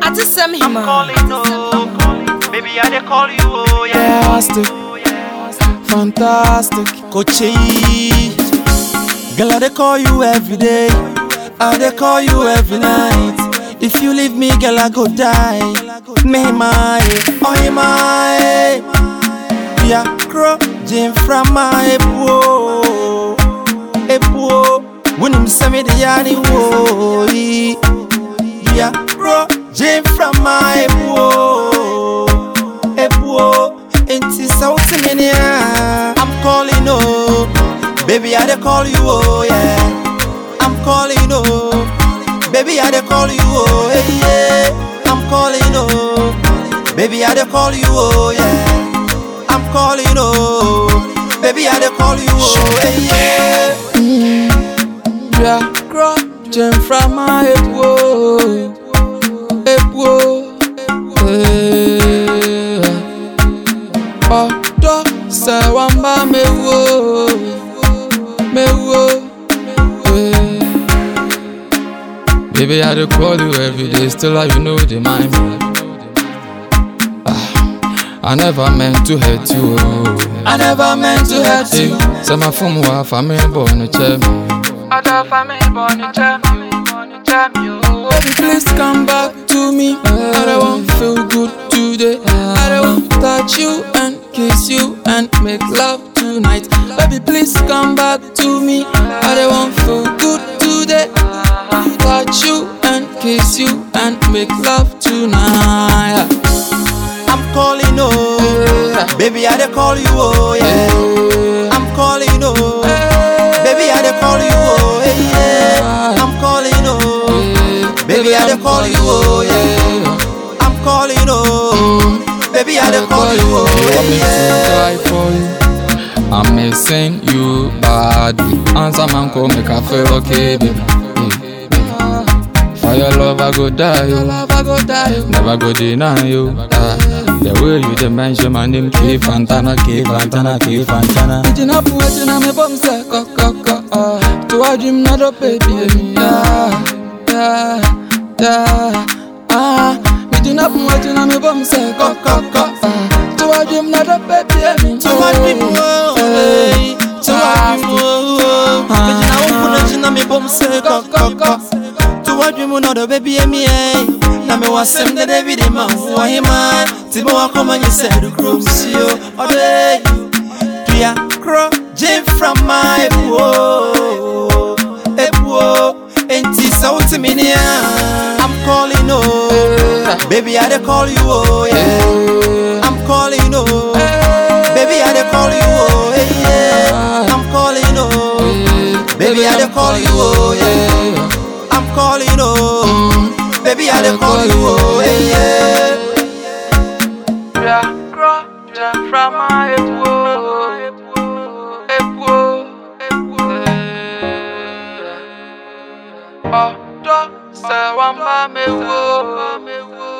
Ati Sam I'm Hima. calling, oh. Baby, I dey call you, oh, yeah. Fantastic, fantastic. Kochi, girl, I dey call you every day. I dey call you every night. If you leave me, girl, I go die. Me my, oh my, yeah, crow, Jim from my epo, epo. When him send me the yanni wo, yeah, crow, Jim from my epo, epo. Inti sauti minia, I'm calling oh, baby I dey call you oh yeah, I'm calling oh, baby I dey call you oh hey, yeah, I'm calling oh, baby I dey call you oh yeah, I'm calling oh, baby I dey call you oh hey, yeah. Yeah, grow gem from my head whoa, head whoa, yeah. ọ̀dọ́ sẹ̀wọ̀nba mewo mewo. eh. Baby, I dey call you every day, still how you know the mind me. Ah, I never meant to hurt you. Oh. I never meant to hurt you. Say my phone wa family born chair me. Other family born in Germany, born in Germany, oh. Baby, please come back to me. I don't want feel good today. I don't want touch you and kiss you and make love tonight. Baby, please come back to me. I don't want feel good today. Touch you and kiss you and make love tonight. I'm calling oh, baby I dey call you oh yeah. I'm calling oh, baby I dey call you oh yeah. I'm calling oh, baby I dey call you oh yeah. I'm calling oh, baby I dey call you oh yeah. I'm missing you badly. Answer man call make I feel okay, baby. Hey, baby. For your love I go die, yo. Never go deny you. Ah, the way you dey mention my name, K Fantana, K Fantana, K Fantana. Eating up, waiting on me bum say, co co co. Ah, to a dream, not a baby. Yeah, yeah, yeah. Ah, eating up, waiting on me bum say, co co co. Ah, to a dream, not a baby. To a dream, oh, hey. To a dream, oh, oh. Eating up, waiting on me bum say, co co co. To what dream no baby me eh Na me wasem de David ma wa hima Ti mo akoma nyi se do krom sio Ode Tuya kro Jim from my epuo Epuo Enti sa uti minia I'm calling oh Baby I dey call you oh yeah I'm calling oh Baby I dey call you oh yeah I'm calling oh Baby I dey call you oh yeah I'm calling oh, baby I dey call you oh, hey, yeah. Yeah, grow, jump from my head, whoa. Hey, whoa, hey, whoa. Ọ̀dọ́ sẹ̀wọ̀n bá mi wò.